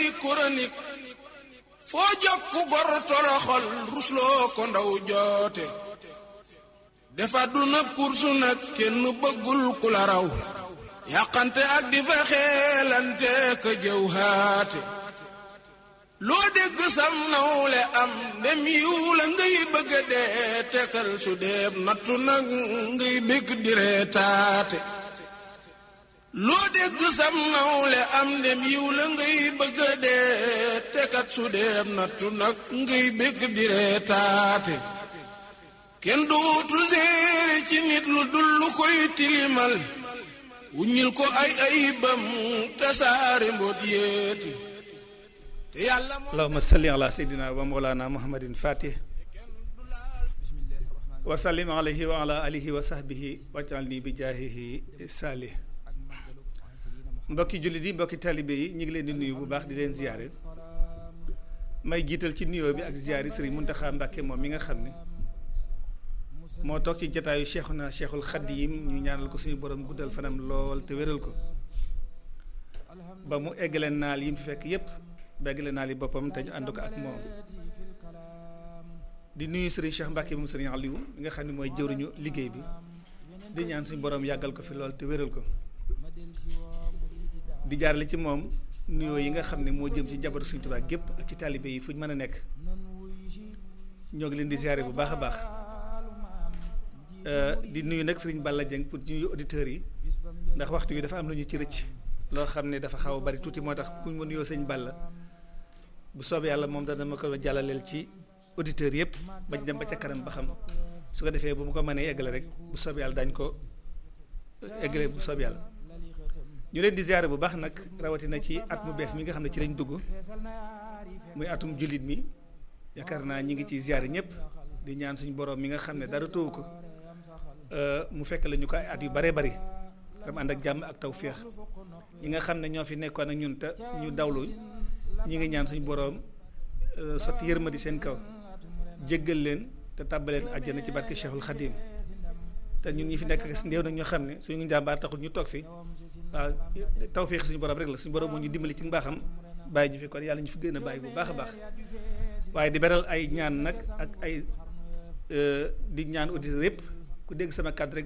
koy chronique foo jokku gor toroxal rusloo ko ndaw joote defa du na kursu nag kenn bëggul ku la raw yàqante ak di fa xeelante ka jëw haate loo dégg sam nawle am dem yiw la ngay bëgga dee tekal su deeb nattu nag ngay bég di reetaate loo dégg sam nawle am dem yiw la ngay bëgga dee tekat su deeb nattu nag ngay bég di reetaate kenn dootu séere ci nit lu dul lu koy tilimal wuññil ko ay ayibam tasaare mboot yéeti te yàlla allahuma salli ala seydina wa mawlana muhammadin fatih wa sallim alayhi wa ala alihi wa sahbihi wajal ni bi jaahihi salih mbokki jullit yi mbokki talibe yi ñu ngi leen di nuyu bu baax di leen ziyaare may jiital ci nuyoo bi ak ziyaar yi sëriñ Muntaxa Mbàkke moom mi nga xam ne moo toog ci jataayu cheikhuna cheikhul xadim ñu ñaanal ko suñu borom guddal fanam lool te wéral ko ba mu eggale naal yi mu fi fekk yépp beggale naal yi boppam te ñu ànd ko ak moom di nuyu sëriñ Cheikh Mbacke moom sëriñ Aliou mi nga xam ne mooy jëwriñu liggéey bi di ñaan suñu borom yàggal ko fi lool te wéral ko di jaarale ci moom nuyoo yi nga xam ne moo jëm ci njabootu Sëriñ Tuubaa gépp ak ci taalibe yi fu ñu mën a nekk ñoo ngi leen di ziare bu baax a baax di nuyu nag sëriñ Balla Dieng pour ñuy auditeurs yi ndax waxtu wi dafa am lu ñu ci rëcc loo xam ne dafa xaw a bari tuuti moo tax pour ma nuyoo sëñ Balla bu soobee yàlla moom dana ma ko jàllaleel ci auditeurs yëpp bañ dem ba ca kanam ba xam su ko defee bu mu ko mënee eggale rek bu soobee yàlla dañ ko eggale bu soobee yàlla ñu leen di ziare bu baax nag rawatina ci at mu bees mi nga xam ne ci lañ dugg muy atum jullit mi yaakaar naa ñi ngi ci ziare ñëpp di ñaan suñu borom mi nga xam ne dara tëwu ko mu fekk la ñu ko ay at yu bare bari tam ànd ak jàmm ak tawféex ñi nga xam ne ñoo fi nekkoon ak ñun te ñu dawlu ñi ngi ñaan suñu boroom sotti yërmadi seen kaw jéggal leen te tàbbaleen àjjana ci barke Cheikhul Khadim te ñun ñi fi nekk ndéew nag ñoo xam ne suñu njàmbaar taxul ñu toog fi waaw tawféex suñu borom rek la suñu borom moo ñu dimbali ci mbaaxam bàyyi ñu fi kon yàlla ñu fi gën a bàyyi bu baax a baax waaye di beral ay ñaan nag ak ay di ñaan auditeurs yëpp ku dégg sama kàddu rek